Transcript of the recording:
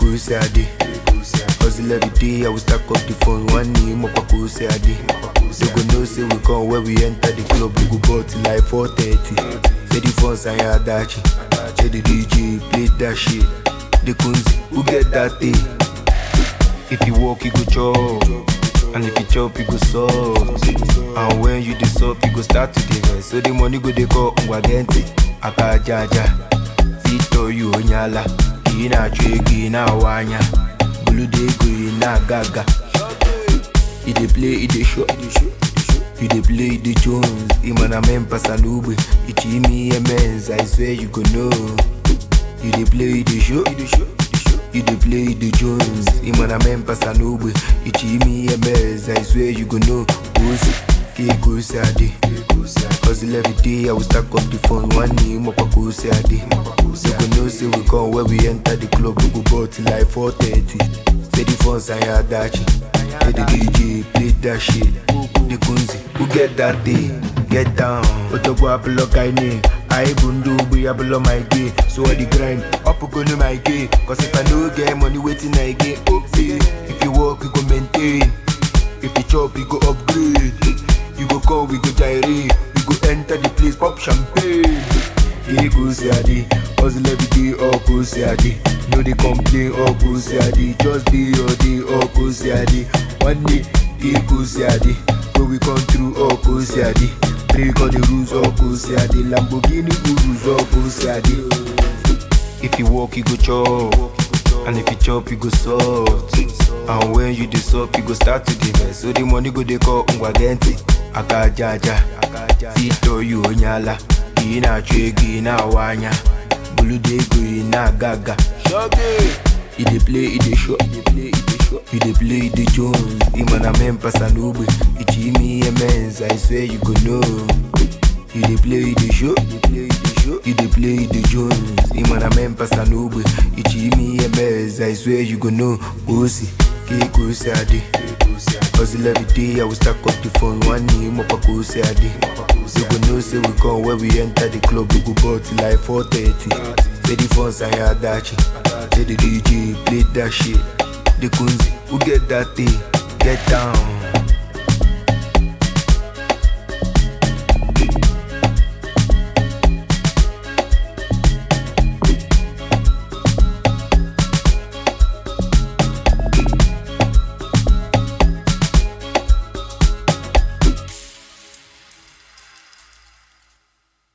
go say I dey. Hustle every day, I will stack up the phone. One knee, mo go say I dey. They go know say we come when we enter the club, we go ball till like 4:30. Say the phones and your adachi. Say the DJ play that shit. The kunzi, who get that thing? If you walk, you go chop. And if you chop, you go solve. And when you dey sup, you go start to dey vex. So the money go dey go ngwagenti. Aka jaja. Vito you onyala. Ina chwe na wanya. Bulu dey go na gaga. He dey play, he dey show. You dey play, he dey Jones. Imana mempa salube. Ichimi emens. I swear you go know. You dey play, he dey show. You dey play the Jones, Imana mempa sanube, Ichimi MS, I swear you go know, Goose, K go say I dey. Hustle every day, I will stack up the phone, one knee, mo go say I dey. You go know say we come when we enter the club, we go ball till like 4:30. Say the phones and your adachi, say the DJ play that shit. The kunzi, who get that day? Get down, Otogbo apolo kaine. I bundu be below my gay, so I the grind up go no my gay. Cause if I no get money waiting I get okay. If you work, you go maintain. If you chop, you go upgrade. You go call, we go gyrate. We go enter the place, pop champagne. Yeah, go say I dey. Hustle every day, all go say I dey. No they complain, all go say I dey. Just day or day, all go say I dey. One day, yeah, go say I dey. When we come through, all go say I dey. Break all the rules, all go say I dey. Lamborghini Urus, all go say I dey. If you walk, you go chop. And if you chop, you go soft. And when you dey sup, you go start to dey vex. So the money go dey call ngwagenti. Aka jaja. Vito you onyala. Ina chwe na wanya. Bulu dey go na gaga. He dey play, he dey show. He dey play, he dey show. You dey play, he dey Jones. Imana mempa sanube. Ichimi emens. I swear you go know. You dey play, you dey show. You dey play, you dey show. You dey play, you dey Jones. Imana mempa sanube. Ichimi emens. I swear you go know. Gosi, K go say I dey. Hustle every day, I will stack up the phone. One knee, mo go say I dey. You go know say we come when we enter the club, we go ball till like 4:30. Say the phones and your adachi. Say the DJ play that shit. The kunzi, who get that thing? Get down.